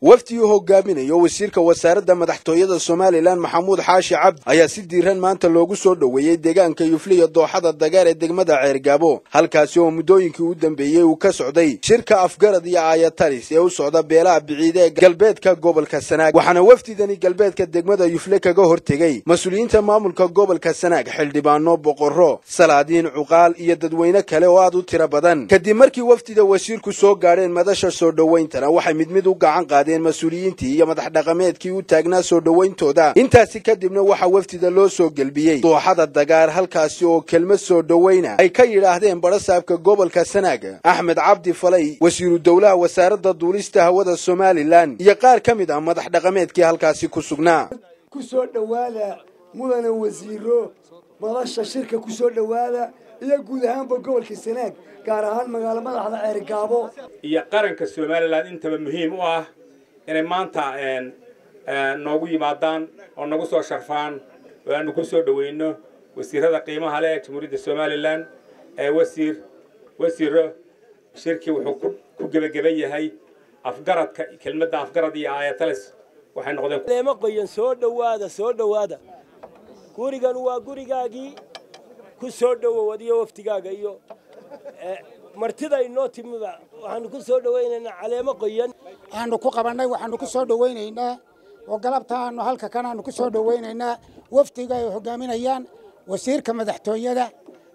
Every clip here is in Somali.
wafdi uu hogaaminayo wasiirka wasaaradda madaxtooyada somalilan maxamuud xaashi cabdi ayaa si diiran maanta loogu soo dhoweeyey deegaanka yufliya dooxada dagaar ee degmada ceergaabo halkaasi oo muddooyinkii u dambeeyey uu ka socday shirka afgarad iyo aayatalis ee u socda beelaha biciide ee galbeedka gobolka sanaag waxaana wafdidani galbeedka degmada yufle kaga hortegey mas-uuliyiinta maamulka gobolka sanaag xildhibaano boqorro salaadiin cuqaal iyo dadweyne kale oo aad u tiro badan kadib markii wafdida wasiirku soo gaadheen madasha soo dhowayntana waxay mid mid u gacan qaadeen mas-uuliyiintii iyo madax dhaqameedkii u taagnaa soo dhowayntooda intaasi kadibna waxaa wafdida loo soo gelbiyey dooxada dagaar halkaasi oo kelmad soo dhowayna ay ka yidhaahdeen badhasaabka gobolka sanaag axmed cabdi falay wasiiru dowlaha wasaaradda duulista hawada somalilan iyo qaar ka mid ah madax dhaqameedkii halkaasi ku sugnaa ku soo dhowaada mudane wasiiro madasha shirka ku soo dhowaada iyo guud ahaanba gobolka sanaag gaar ahaan magaalo madaxda ceergaabo iyo qaranka somalilan intaba muhiim u ah inay maanta noogu yimaadaan oo nagu soo sharfaan oo aanu ku soo dhoweyno wasiirada qiimaha leh ee jamhuuriyadda somalilan ee wasiir wasiiro shirkii wuxuu ku gebagaban yahay afgaradka kelmadda afgarad iyo aayatalis waxay noqdeen leema qoyan soo dhowaada soo dhowaada gurigan waa gurigaagii ku soo dhowow adiyo waftigaaga iyo martida inoo timiba waxaanu ku soo dhowaynaynaa caleemo qoyan aanu ku qabannay waxaanu ku soo dhowaynaynaa oo galabtaanu halka kan aanu ku soo dhowaynaynaa wafdiga ay hogaaminayaan wasiirka madaxtooyada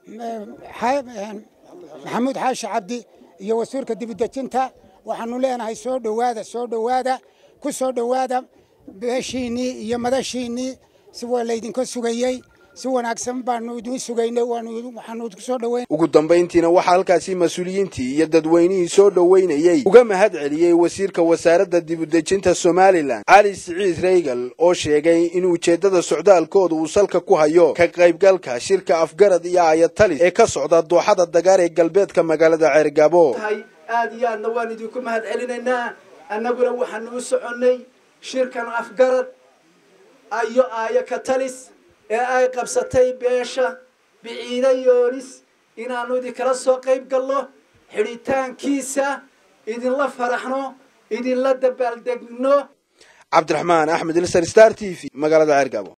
maxamuud xaashi cabdi iyo wasiirka dibudejinta waxaanu leenahay soo dhowaada soo dhowaada ku soo dhowaada beeshiinnii iyo madashiinnii si waa laydinka sugayey si wanaagsan baanu idin sugaynay waxaanu ku soo dhoweyn ugu dambayntiina waxaa halkaasi mas-uuliyiintii iyo dadweynihii soo dhoweynayey uga mahad celiyey wasiirka wasaaradda dibudejinta somalilan cali siciid reygal oo sheegay in ujeeddada socdaalkooda uu salka ku hayo ka qaybgalka shirka afgarad iyo ayatalis ee ka socda dooxada dagaar ee galbeedka magaalada ceergaabo aad iyo aadna waan idinku mahad celinaynaa annaguna waxaanu u soconnay shirkan afgarad ayo aayo katalis ee ay qabsatay beesha biciide yoonis inaannu idinkala soo qayb galno xidhitaankiisa idinla faraxno idinla dabaaldegno cabdiraxmaan axmed ilsar star t v magaalada ceergaabo